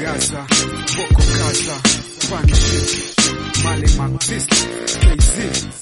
Gaza, Boko Gaza, Paniship, Male Marxist, KZ,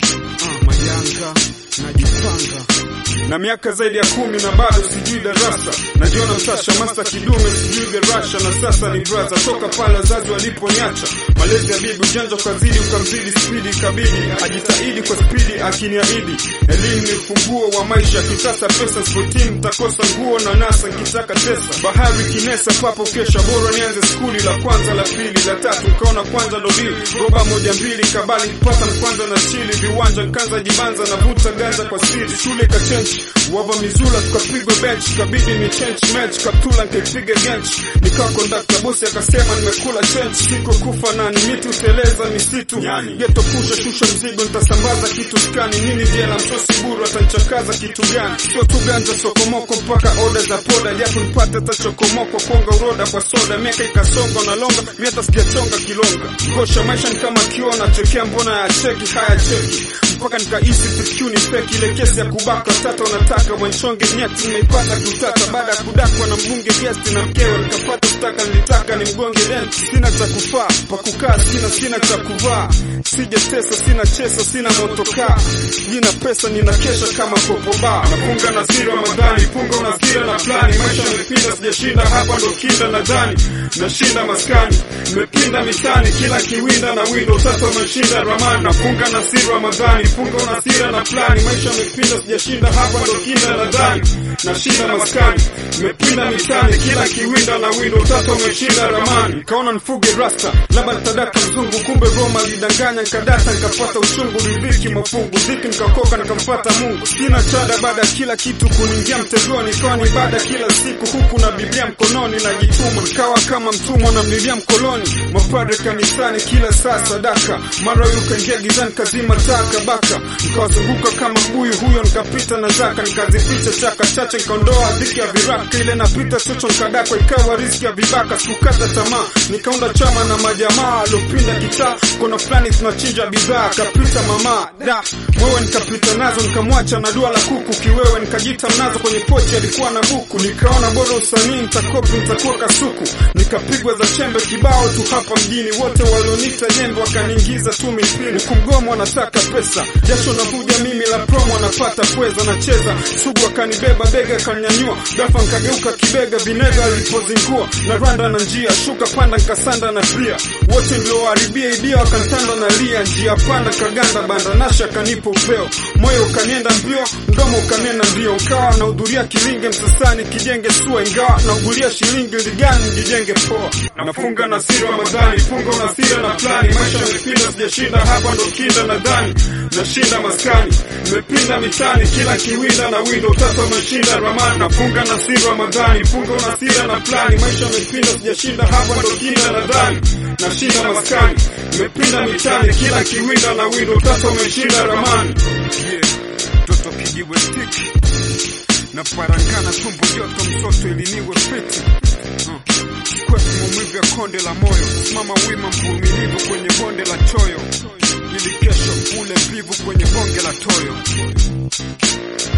uh, Mayanga, najipanga na miaka zaidi ya kumi na bado sijui darasa, najiona msasha masta kidume, sijui gerasha na sasa ni braza toka pale wazazi waliponiacha. Malezi ya bibi ujanja ukazidi, ukamzidi spidi, kabidi ajitahidi kwa spidi, akiniahidi elimu ni ufunguo wa maisha. Kitasa pesa sportini, mtakosa nguo na nasa, nkitaka tesa bahari kinesa, papo kesha, bora nianze skuli la kwanza la pili la tatu, nkaona kwanza ndo dili roba moja mbili, kabali pata mkwanza na chili viwanja, nkanza jibanza na vuta ganza kwa siri, shule kachenchi wava mizula tukapigwa bench, kabidi ni change match, kaptula nkaipiga gench, nikawa kondakta bosi akasema nimekula change, siko kufa na ni miti uteleza misitu yani. geto pusha shusha mzigo nitasambaza kitu skani nini jela msosi buru atanchakaza kitu gani? Sio tu ganja sokomoko mpaka oda za poda, japo nipate hata chokomoko konga uroda kwa soda, miaka ikasonga na longa, mi hata sijachonga kilonga, ngosha maisha ni kama kioo nachekea, mbona ya cheki haya cheki mpaka nikaisi fikuni feki ile kesi ya kubaka tata unataka wanchonge nyati nimeipata kutata baada ya kudakwa na mbunge gesti na mkewe nikapata staka nilitaka ni mgonge denti sina cha kufaa pa kukaa sina sina cha kuvaa sijatesa sina chesa sina motokaa jina pesa nina kesha kama popoba nafunga na siri Ramadhani funga unasira na plani maisha nimepinda sijashinda hapa ndo kinda nadhani nashinda maskani nimepinda mitani kila kiwinda na windo sasa umeshinda ramani nafunga na siri Ramadhani funga unasira na plani maisha nimepinda sijashinda hapa ndo kinda nadhani nashinda maskani nimepinda mitani kila kiwinda na windo sasa umeshinda ramani kaona nifuge rasta labda nitadaka mzungu kumbe Roma lidanganya nkadata nkapata uchungu ridhiki mafungu dhiki nikakoka nikamfata Mungu sina chada baada ya kila kitu kuningia mtegoni kwani ibada kila siku huku na Biblia mkononi najituma nikawa kama mtumwa na mlilia mkoloni mapadre kanisani kila saa sadaka mara huyu kaingia gizani kazima taka baka nikawazunguka kama mbuyu huyo nikapita na zaka nikazificha chaka chache nikaondoa dhiki ya viraka ile napita chocho nikadakwa ikawa riski ya vibaka sikukata tamaa nikaunda chama na majamaa aliopinda kitaa kona fulani tunachinja bidhaa kapita mama da mwewe nikapita nazo nikamwacha na dua la kuku kiwewe nikajita mnazo kwenye pochi alikuwa na buku nikaona bora usanii nitakopi nitakuwa kasuku nikapigwa za chembe kibao tu hapa mjini wote walionita jembe wakaniingiza tu mipini kumgomo wanataka pesa jasho navuja mimi la promo napata pweza nacheza sugu akanibeba bega kanyanyua gafa nkageuka kibega vinega alipozingua na randa na njia shuka panda nkasanda na pia wote nilioharibia idia wakantanda na lia njia panda kaganda banda nasha kanipa upeo moyo ukanienda mbio mdomo ukanena ndio nkawa nahudhuria kilinge msasani kijenge sua ingawa naugulia shilingi ligani jijenge poa nafunga na siri Ramadhani funga unasira na plani maisha nimepinda sijashinda hapa ndo kinda nadhani nashinda maskani nimepinda mitani kila kiwinda na windo tatu ameshinda ramani nafunga na siri Ramadhani funga unasira na plani maisha nimepinda sijashinda hapa ndo kinda nadhani nashinda maskani nimepinda mitani kila kiwinda na windo tatu ameshinda ramani yeah. Toto kijiwe stiki na parangana tumbo joto msoto iliniwe fiti uh. Kwetu maumivu ya konde la moyo, simama wima mvumilivu kwenye bonde la choyo, ili kesho ule mbivu kwenye bonge la toyo.